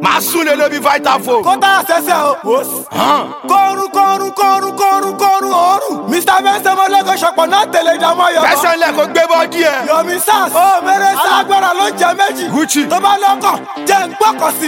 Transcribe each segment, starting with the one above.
máa sún lé lóbi vitafoam. kó tá a ṣẹṣẹ o. kọrun kọrun kọrun kọrun kọrun òórùn. mr benson mọlẹ́kọ̀ ṣọ̀pọ̀ náà tẹ̀lé ìdààmú ọ̀yọ́. fẹsẹ̀ ńlẹ̀ kó gbé bọ́ díẹ̀. yomi sars. ó mèrè sars. alágbára ló jẹ méjì. Gucci. tó bá lọ́kọ̀ jẹ́ ń gbọ́kọ̀ sí.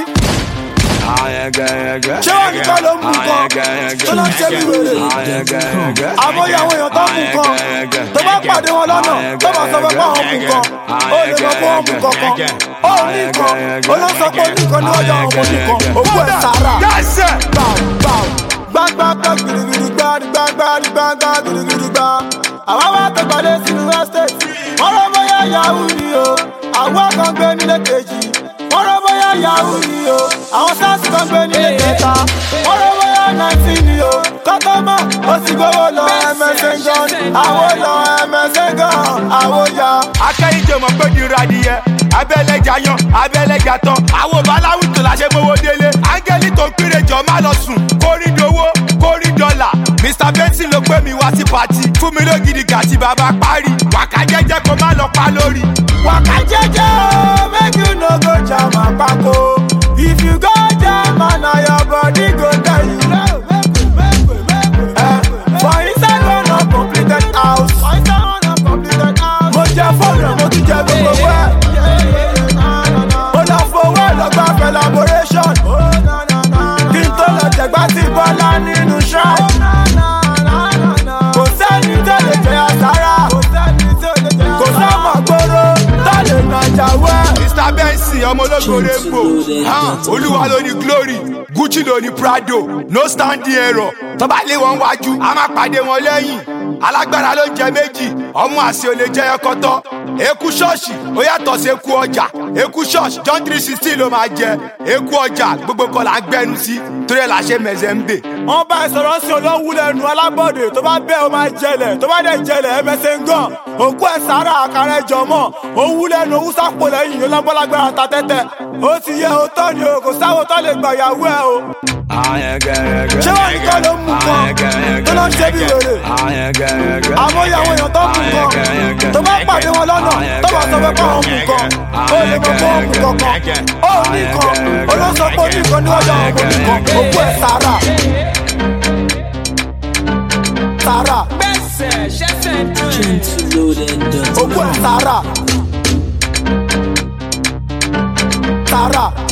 ṣé wọn nìkan ló ń mú kan tó lọ ń ṣe bí wèrè. àmọ́ ìyàwó èèyàn tó ń mú kan tó bá pàdé wọn lọ́nà tó bá sọ pé báwọn mú kan ó lè mọ pé wọ́n mú kankan ó ní kan ó lọ sọ pé ó ní kan níwájú àwọn ọmọ ní kan òkú ẹ̀ sára yẹ́sẹ̀. gbàgbàgbà gbìrìgbìrì gbà gbàgbàgbà gbàgbà gbìrìgbìrì gbà. àwa wá tó gbàdé sínú estate. wọ́n rọ bóyá yahoo ni o. àwọn kan gbé nílé kejì. wọ́n rọ bóyá yahoo ni o. àwọn sars kan gbé nílé kẹta. wọ́n rọ bóyá nineteen ni o. kọ́tọ́mọ̀ ó sì gbowó lọ ẹ̀mẹ́sẹ̀ gan. àwọn lọ ẹ̀mẹ́sẹ̀ gan. àwọn ya. akẹ́yìndé mọ̀ pé di radìyẹ abẹ́lẹ́jà yan abẹ́lẹ́jà tán àwọn baláwùtò la ṣe mowó délé áńgẹ́lì tó ń péré jọ má lọ sùn kórí dowó kórí dọ́là mr benson ló gbé mi wá sí pati fún mi lógidi gàtí bàbá parí wàkà jẹ́jẹ́ kó má lọ pa lórí. waka jeje o make you no go jam apako if you go jam na your body go tell you. Eh, for inside one uncompleted house. mo jẹ fóònù mo tún jẹ gbogbo wẹ. ó lọ fowó ẹ lọ gba collaboration. kí n tó lọ jẹ̀gbá sí bọ́lá nínú ṣáà. kò sẹ́ni tó lè jẹ àsárá. kò sọ́mọ̀ gbòòrò tó lè nàjà wẹ́. mr benson ọmọ ológo rainbow hàn olúwa ló ní glory gucci ló ní prado no standing error tó bá lé wọn wájú a máa pàdé wọn lẹ́yìn alágbára ló ń jẹ méjì ọmọ àṣẹ ò lè jẹ ẹkọtọ eku ṣọ́ọ̀ṣì ó yàtọ̀ sí eku ọjà eku ṣọ́ọ̀ṣì john three sixteen ló máa jẹ eku ọjà gbogbo kan là ń gbẹnu sí torí ẹ̀ là ṣe mẹ̀sẹ̀ ń bè. wọ́n bá ìsọ̀rọ̀ sí olówó lẹ́nu alábọ̀dé tó bá bẹ́ẹ̀ ó máa jẹlẹ̀ tó bá dẹ̀ jẹlẹ̀ ẹ mẹsẹ̀ ń gàn òkú ẹ̀ sára àkàrà ẹ̀jọ̀ mọ̀ òwú lẹ́nu òwú sápò lẹ́yìn ló lọ́gbọ́lágbára ta tẹ́tẹ́ ó ti yẹ òótọ́ ni o kò sáwọ́ tó lè gbà yàwó ẹ̀ o. ṣé wọn nìkan ló ń mú kan tó lọ ń ṣe bí wèrè àmọ́ ìyàwó èèyàn tó ń mú kan tó bá pàdé wọn lọ́nà tó bá sọ pé báwọn mú kan ó lè mọ pé wọ́n mú kankan ó ní kan ó lọ sọ pé ó ní kan níwájú àwọn ọmọ nìkan òkú ẹ̀ sára sára òkú ẹ̀ sára sára.